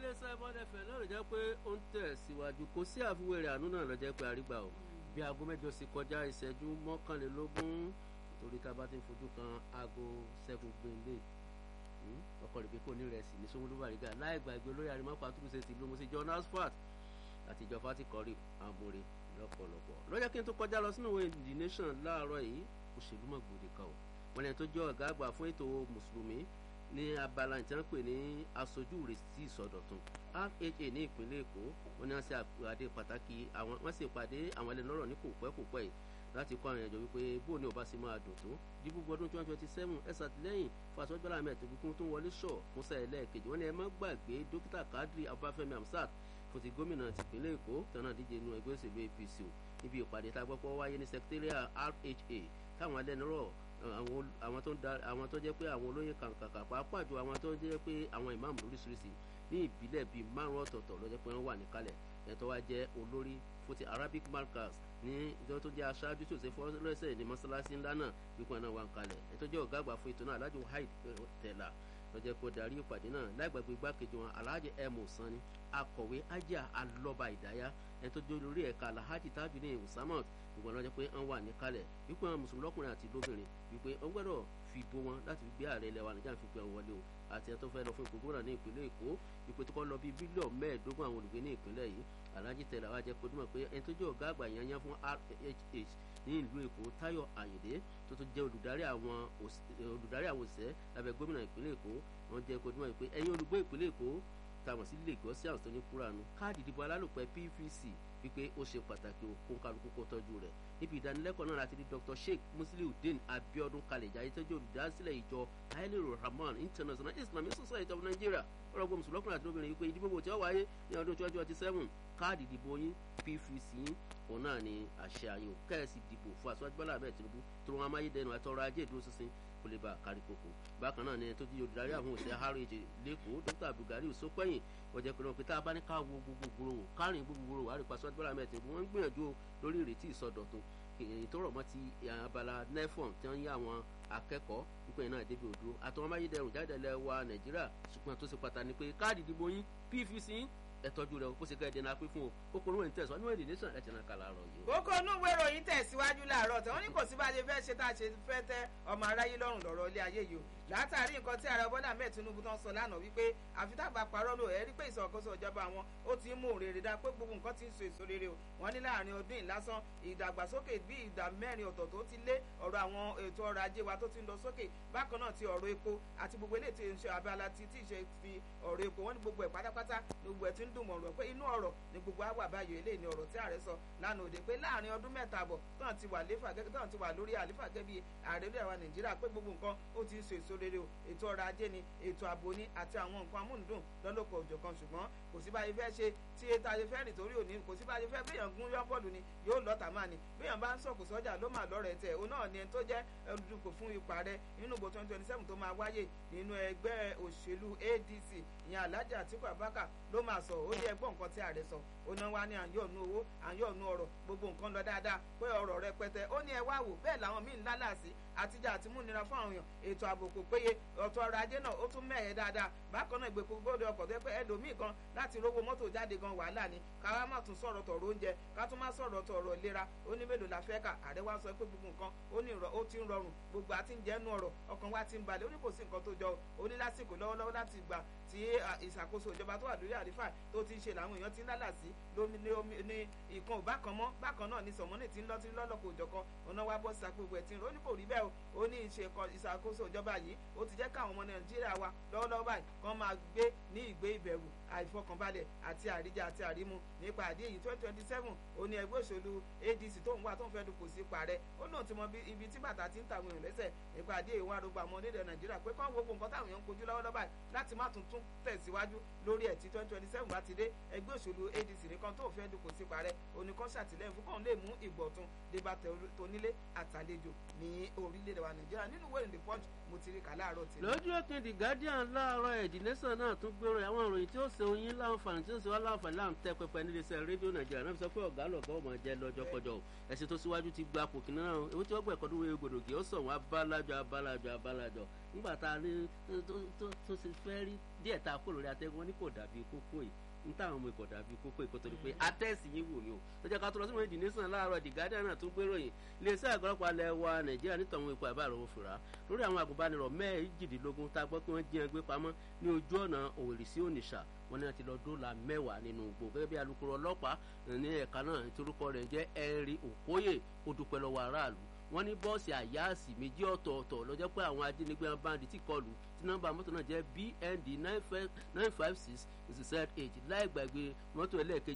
iléeṣẹ́ bọ́dẹ̀fẹ̀ náà ló jẹ́ pé ó ń tẹ̀ síwájú kò sí àfiwé rẹ̀ àánú náà ló jẹ́ pé àrígbà o bí aago mẹ́jọ sì kọjá ìṣẹ́jú mọ́kànlélógún torí tá a bá ti ń fojú kan aago seven gbẹ̀ndé ọkọ̀ rẹ̀ pé kò ní rẹ̀ sí ní Sanwó-Olú Bàrígà láì gbàgbé olóyè àrímọ́ pàtúnṣe ti lómo sí John Asfalt àti ìjọba ti kọ́rí àmúre lọ́pọ̀lọpọ̀ lọ́jọ́ kí n tó kọjá lọ sínú ìwé The Nation láàárọ̀ yìí òṣèlú mọ̀ gbòde kan o wọn lẹ́yìn tó jẹ́ ọ̀gá àgbà fún ètò mùsùlùmí ní abala ìtàn pè ní aṣojú ìrètí ìsọdọ̀tun RHA ní ìpínlẹ̀ Èkó wọn ni wọ́n ṣe àpàdé pàtàkì àwọn wọ́n sì pàdé àwọn ẹlẹ́nọ́rọ̀ ní kò pẹ́ kò pẹ́ yìí láti kọ́ àwọn ẹ̀jọ̀ wípé bó ni ọba ṣe máa dùn tó dìbò ọdún twenty twenty seven ẹ ṣàtìlẹ́yìn fàṣọjọ́lá mẹ́ẹ̀ẹ́dógún kún tó wọlé ṣọ̀ fún sáà ẹlẹ́ẹ̀kejì wọn ni ẹ má gbàgbé dókítà Kadri Abáfẹ́mi Hamsat fún ti gómìnà tìpínlẹ̀ Èkó tọ́nà díje inú ẹgbẹ́ òṣèlú APC o níbi ìpàdé tá a gbọ́ pé wáyé ní secretariat RHA táwọn ẹlẹ́nọ́rọ̀ àwọn tó ń da àwọn tó jẹ́ pé àwọn olóyè kàǹkàǹkà pàápàá jù àwọn tó jẹ́ pé àwọn ìmáàmù lóríṣiríṣi ní ìbílẹ̀ bíi márùn ọ̀tọ̀ọ̀tọ̀ ló jẹ́ pé wọ́n wà níkàlẹ̀ ẹ̀tọ́ wa jẹ́ olórí fún ti Arabic markers ní ìjọ tó jẹ́ aṣáájú tó ṣe fọ́lẹ́sẹ̀ ní mọ́ṣáláṣí ńlá náà wípé náà wà ń kalẹ̀ ẹ̀tọ́ jẹ́ ọ̀gá àgbà fún ètò náà Alhaji Wahid Tẹ̀là lọ́jọ́ kó darí ìpàdé náà láìgbàgbé igbákejì wọn Alhaji emu sani akọ̀wé ajá alọ́ba ìdáyà ẹni tó jẹ́ olórí ẹ̀ka Alhaji Tajudeen Usamat ìgbọ̀n lọ́jọ́ pé wọ́n wà níkàlẹ̀ wípé àwọn mùsùlùmí lọ́kùnrin àti lóbìnrin wípé wọ́n gbọ́dọ̀ fi bó wọn láti fi gbé ààrẹ ilẹ̀ wa Nàìjíríà fi gbé wọn wọlé o àti ẹni tó fẹ́ lọ fún ipò gómìnà ní ìpínlẹ̀ Èkó wípé tó kọ́ lọ bí bílíọ̀nù mẹ́ẹ̀ẹ́dógún àwọn olùgbé ní ìpínlẹ̀ yìí Alhaji Tẹ̀là wa jẹ́ kodúmọ̀ pé ẹni tó jẹ́ ọ̀gá àgbà yanyan fún RHH ní ìlú Èkó Táyọ̀ Àyìndé tó tún jẹ́ olùdarí àwọn olùdarí àwọn òṣìṣẹ́ lábẹ́ gómìnà ìpínlẹ̀ Èkó wọ́n jẹ́ kodúmọ̀ pé ẹ̀yin olùgbé ìpínlẹ̀ Èkó táwọn sí Lagos àwọn tó ní kúránù káàdì ìdìbò alálòpẹ́ PVC wípé ó ṣe pàtàkì o kó kálukú kó tọ́jú rẹ̀ níbi ìdánilẹ́kọ̀ọ́ náà láti rí Dr Sheikh Musliudeen Abiodun Kaleja ayé tọ́jú olùdásílẹ̀ ìjọ Hailu Rahman International Islamic Society of Nigeria ọlọ́gbọ́n mùsùlùmí àti obìnrin wípé ìdìbò tí ó wáyé ní ọdún twenty twenty seven káàdì ìdìbò yín PVC yín òun náà ni àṣẹ àyò kẹ́ẹ̀sì dìbò fún aṣáájú Bọ́lá Ahmed Tinubu tó wọn amáyédẹnu àtọrọ ajé ìdúró ṣinṣin kò lè bá kárí koko bákan náà ni tó di olùdarí àwọn òṣèré harrods lẹ́kọ̀ọ́ Dr Abdulgari Sopẹ́yìn wọ́n jẹ́ pé náà pé tá a bá ní ká wo gbogbo gbòòrò wò kárìn gbogbo gbòòrò wà á rí pa aṣáájú Bọ́lá Ahmed Tinubu wọ́n ń gbìyànjú lórí ìrètí ìsọdọ̀tun èyí tó rọ̀ mọ́ ti abala nefon tí wọ́n ń yá àwọn akẹ́kọ̀ọ́ nípa iná ìdẹ́bi òdo àtàwọn amáyédẹrùn jáde lẹ́wà Nàìjíríà ṣùgbọ́n tó ṣe pàtàkì ni pé káàdì ìdìbò yín PVC yín ẹ tọ́jú rẹ bó ṣe kẹ́ ẹ dènà pín fún o ó kò ní wọ́n tẹ̀sán níwọ̀n èdè nation ẹ̀ tẹ̀nà kàlà rọ̀ yìí. kókó inú ìwé ìròyìn tẹ̀síwájú láàárọ̀ tí wọ́n ní kò sí bá a ṣe fẹ́ ṣe tá a ṣe fẹ́ tẹ́ ọmọ aráyé lọ́rùn lọ́rọ̀ ilé ayé yìí o látàrí nǹkan tí ààrẹ Bọ́lá Ahmed Tinubu tán sọ lánàá wípé àfi tábà parọ́ lò ẹ́ rí pé ìṣàkóso ìjọba àwọn ó ti ń mú òrèrè dá pé gbogbo nǹkan ti ń so èso rere o wọ́n ní láàrin ọdún ìlásán ìdàgbàsókè bí ìdá mẹ́rin ọ̀tọ̀ tó ti lé ọ̀rọ̀ àwọn ètò ọrọ̀ ajé wa tó ti ń lọ sókè bákan náà ti ọ̀rọ̀ epo àti gbogbo eléyìí tí ń ṣe abala ti tí ì ṣe fi ọ̀rọ̀ epo wọ́n ní gbogbo ẹ̀ pátápátá gbogbo ẹ̀ ti ń dùn mọ̀rọ̀ pé inú ọ̀rọ̀ ni gbogbo àwà báyọ̀ eléyìí ni ọ̀rọ̀ tí ààrẹ sọ lánàá òde pé láàrin ọdún mẹ́ta àbọ̀ tán ti wà léfà gẹ́gẹ́ tán ti wà lórí àléfà gẹ́gẹ́ bí ààrẹ ilẹ̀ wa Nàìjíríà pé gbogbo nǹkan ó ti ń so èso rere o ètò ọrọ̀ ajé ni ètò ààbò ni àti àwọn nǹkan amúnudùn lọ́lọ́kọ̀ òjọ̀kan ṣùgbọ́n kò sí báyìí fẹ́ ṣe tí ètò ayé fẹ́ nítorí òní kò sí báyìí fẹ́ béèyàn gún yọ́ bọ́ọ̀lù ni yóò lọ́ta máa ni béèyàn bá ń sọ̀kù sọ́jà ló máa lọ́rẹ̀ tẹ̀ òun náà ni ẹni tó jẹ́ olùdókò fún ipò ààrẹ nínú ìbò twenty twenty seven tó máa wáyé nínú ẹgbẹ́ òṣèlú ADC ìyẹn Alhaji Atiku Abubakar ló máa sọ ó ní ẹgbọ́n nǹkan tí ààrẹ sọ ó náà wá ní àyọ̀nù owó àyọ̀nù ọ̀rọ̀ gbogbo nǹkan lọ dáadáa pé ọ̀rọ̀ rẹpẹtẹ ó ní ẹ wá wò bẹ́ẹ̀ làwọn míì ń lálàsí àtijọ́ àti múnira fún àwọn èèyàn ètò ààbò kò péye ọ̀tọ̀ ọrọ̀ ajé náà ó tún mẹ́ẹ̀ẹ́ dáadáa bákan náà ìgbèkùn gbọ́dọ̀ ọkọ̀ tó yẹ pé ẹlòmíì kan láti rówó mọ́tò jáde gan wàhálà ni káwá má tún sọ̀rọ̀ tọ̀rọ̀ oúnjẹ ká tún má sọ̀rọ̀ tọ̀rọ̀ ìlera ó ní mélòó la fẹ́ kà ààrẹ wa sọ pé gbogbo nǹkan ó ní ó ti ń rọrùn gbogbo àti ń jẹ́nu ọ̀rọ̀ ọkàn wa ti ń balẹ̀ ó ní kò sí nǹkan tó jọ ó ní lásìkò lọ́wọ́lọ́wọ́ láti gbà tí ìṣàkóso ìjọba tó wà lórí àlífà tó ti ń ṣe làwọn èèyàn ti ń lálàsí lómi ní ìkan ò bákan mọ́ bákan náà ní sọ̀mọ́nì tí ń lọ́ tí ń lọ́lọ́kọ̀ òjọ̀kan ọ̀nà wa bọ́ sísá gbogbo ẹ̀ tí ń rò ní kò rí bẹ́ẹ̀ o ó ní ìṣàkóso ìjọba yìí ó ti jẹ́ káwọn ọmọ nàìjíríà wa lọ́wọ́lọ́wọ́ báyìí kán máa gbé ní ìgbé ìbẹ̀rù àìfọkànbalẹ̀ àti àríjà àti àrímu nípa àdé yìí twenty twenty seven ó ní ẹgbẹ́ òṣèlú ADC tó ń wá tó ń fẹ́ dupò sí ipò ààrẹ ó lóun ti mọ ibi tí bàtà ti ń tàwọn èèyàn lẹ́sẹ̀ nípa àdé ìwọ̀n àrògbà ọmọ onílẹ̀ nàìjíríà pé kán wo gbogbo nǹkan táwọn èèyàn ń kojú lọ́wọ́lọ́wọ́ báyìí láti má tún tún tẹ̀síwájú lórí ẹ̀ tí twenty twenty seven bá ti dé ẹgbẹ́ òṣèlú ADC nìkan tó fẹ́ dupò sí ipò ààrẹ oníkan ṣàtìlẹ́yìn fún kàn lè mú ìgbọ̀tún débà tónílé àtàlejò ní orílẹ̀-èdè wa nàìjíríà nínú wẹ́rìn the punch mo ti rí kà láàárọ̀ tí. lójú ẹkùn the guardian láàárọ̀ ẹ̀dì nation náà tún gbèrò àwọn ìròyìn tí ó ṣe oyin láǹfààní tí ó ṣe wá láǹfààní láǹtẹ pẹpẹ nílé iṣẹ́ rédíò nàìjíríà náà fi sọ pé ọ̀gá lọ̀gá ọmọ jẹ lọ́jọ́ kọjọ́ o ẹ̀sìn tó síwájú ti gba pòkì náà ewu tí wọ́n gbọ́ ẹ̀kọ́ dúró egbòdògì ó sọ wọn abálájọ abálájọ abálájọ nígbà tá a ní tó ṣe fẹ́ rí díẹ̀ tá a kó lórí atẹ́gùn wọn ní kò dàbí kókó yìí n táwọn ọmọ ikọ̀ dàbí kókó ìkó torí pé atẹ́sì yín wò ni o lọ́jọ́ ká tó lọ sínú ìdí nísàn láàárọ̀ the guardian náà tún gbéròyìn iléeṣẹ́ àgọ́lọ́pàá alẹ́ wa nàìjíríà nítorí ikọ̀ àbá àròwọ̀ fìrà lórí àwọn àgùnbánirọ̀ mẹ́ẹ̀ẹ́dínlógún tá a gbọ́ pé wọ́n jí wọn gbé pamọ́ ní ojú ọ̀nà òwèrè sí ònìṣà wọn ní wọn ti lọ dóòlà mẹ́wàá nínú igbó gẹ́gẹ́ bí alukoro ọlọ́pàá ní ẹ̀ka náà nítorúkọ rẹ̀ jẹ́ ẹ̀rí òkóyè ó dúpẹ́ lọ́wọ́ aráàlú wọ́n ní bọ́ọ̀sì àyáàsì méjì ọ̀tọ̀ọ̀tọ̀ lọ́jọ́ pé àwọn ajínigbé báńdì tí kọlù tí nọ́mbà mọ́tò náà jẹ́ bnd nine five six z eight láì gbàgbé mọ́tò ẹlẹ́ẹ̀kejì